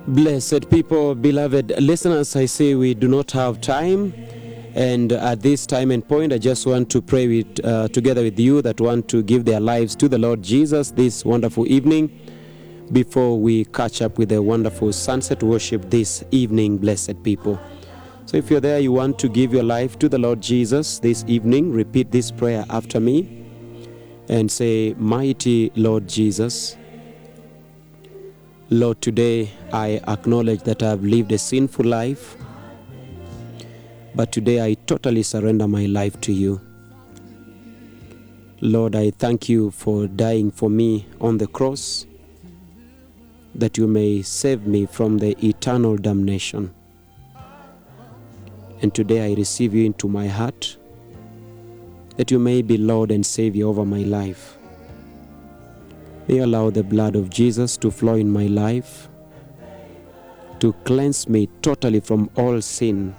Blessed people, beloved listeners, I say we do not have time. And at this time and point, I just want to pray with, uh, together with you that want to give their lives to the Lord Jesus this wonderful evening before we catch up with the wonderful sunset worship this evening, blessed people. So if you're there, you want to give your life to the Lord Jesus this evening, repeat this prayer after me and say, Mighty Lord Jesus, Lord, today I acknowledge that I have lived a sinful life, but today I totally surrender my life to you. Lord, I thank you for dying for me on the cross, that you may save me from the eternal damnation. And today I receive you into my heart, that you may be Lord and Savior over my life. May you allow the blood of Jesus to flow in my life, to cleanse me totally from all sin.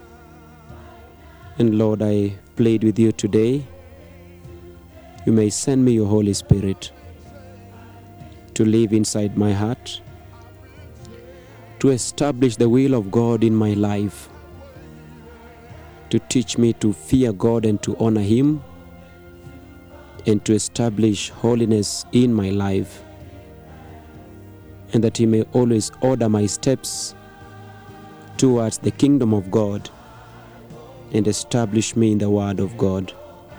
And Lord, I plead with you today, you may send me your Holy Spirit to live inside my heart, to establish the will of God in my life, to teach me to fear God and to honor Him and to establish holiness in my life, and that He may always order my steps towards the kingdom of God and establish me in the Word of God.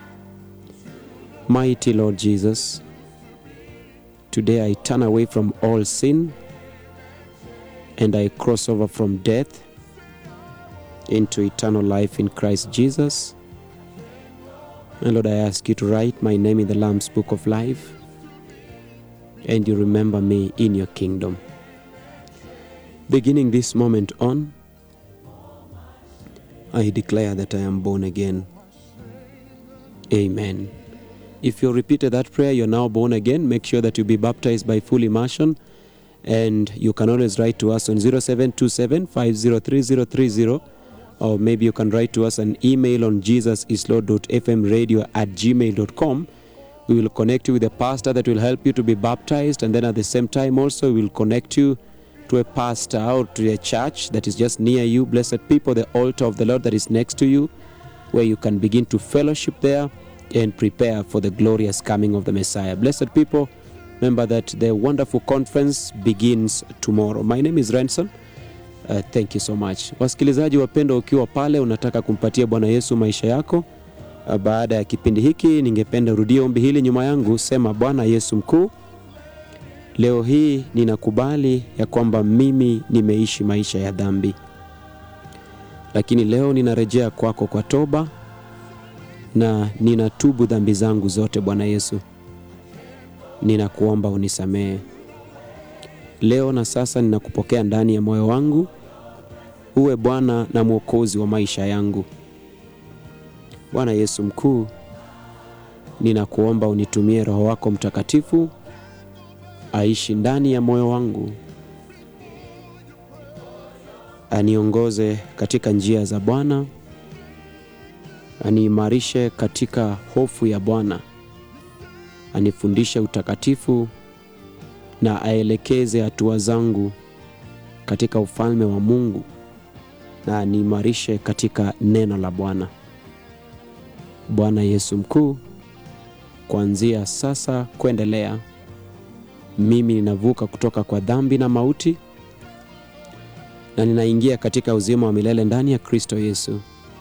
Mighty Lord Jesus, today I turn away from all sin and I cross over from death into eternal life in Christ Jesus. And Lord, I ask you to write my name in the Lamb's Book of Life and you remember me in your kingdom. Beginning this moment on, I declare that I am born again. Amen. If you repeated that prayer, you're now born again. Make sure that you be baptized by full immersion. And you can always write to us on 0727 503030 or maybe you can write to us an email on jesusislord.fmradio at gmail.com. We will connect you with a pastor that will help you to be baptized, and then at the same time, also, we will connect you to a pastor or to a church that is just near you. Blessed people, the altar of the Lord that is next to you, where you can begin to fellowship there and prepare for the glorious coming of the Messiah. Blessed people, remember that the wonderful conference begins tomorrow. My name is Ranson. Uh, thank you so much. Wasikilizaji wapendwa, ukiwa pale unataka kumpatia Bwana Yesu maisha yako uh, baada ya kipindi hiki, ningependa urudie ombi hili nyuma yangu. Sema: Bwana Yesu mkuu, leo hii ninakubali ya kwamba mimi nimeishi maisha ya dhambi, lakini leo ninarejea kwako kwa toba na ninatubu dhambi zangu zote. Bwana Yesu, ninakuomba unisamehe leo na sasa. Ninakupokea ndani ya moyo wangu uwe Bwana na Mwokozi wa maisha yangu. Bwana Yesu mkuu, ninakuomba unitumie Roho wako Mtakatifu aishi ndani ya moyo wangu, aniongoze katika njia za Bwana, aniimarishe katika hofu ya Bwana, anifundishe utakatifu na aelekeze hatua zangu katika ufalme wa Mungu na aniimarishe katika neno la Bwana. Bwana Yesu mkuu, kuanzia sasa kuendelea, mimi ninavuka kutoka kwa dhambi na mauti na ninaingia katika uzima wa milele ndani ya Kristo Yesu,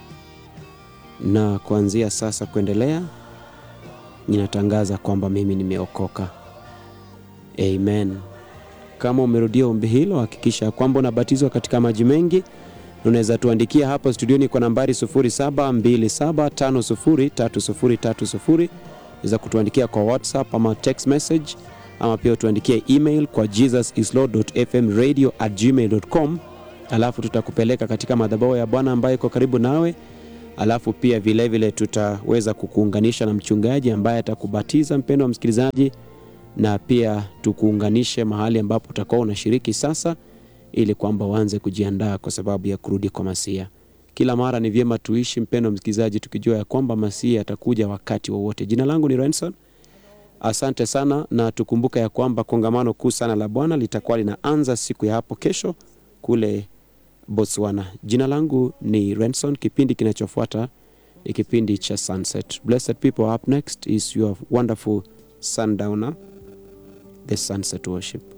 na kuanzia sasa kuendelea, ninatangaza kwamba mimi nimeokoka. Amen. Kama umerudia ombi hilo, hakikisha kwamba unabatizwa katika maji mengi. Unaweza tuandikia hapa studioni kwa nambari 0727503030. Unaweza kutuandikia kwa WhatsApp ama text message, ama pia tuandikie email kwa jesusislord.fmradio@gmail.com, alafu tutakupeleka katika madhabahu ya Bwana ambayo iko karibu nawe. Alafu pia vilevile vile tutaweza kukuunganisha na mchungaji ambaye atakubatiza mpendo wa msikilizaji na pia tukuunganishe mahali ambapo utakuwa unashiriki sasa, ili kwamba uanze kujiandaa kwa sababu ya kurudi kwa Masia. Kila mara ni vyema tuishi, mpendo msikilizaji, tukijua ya kwamba Masia atakuja wakati wowote. Jina langu ni Renson Asante sana, na tukumbuka ya kwamba kongamano kuu sana la Bwana litakuwa linaanza siku ya hapo kesho kule Botswana. Jina langu ni Renson. Kipindi kinachofuata ni kipindi cha Sunset. Blessed people, up next is your wonderful sundowner, the Sunset Worship.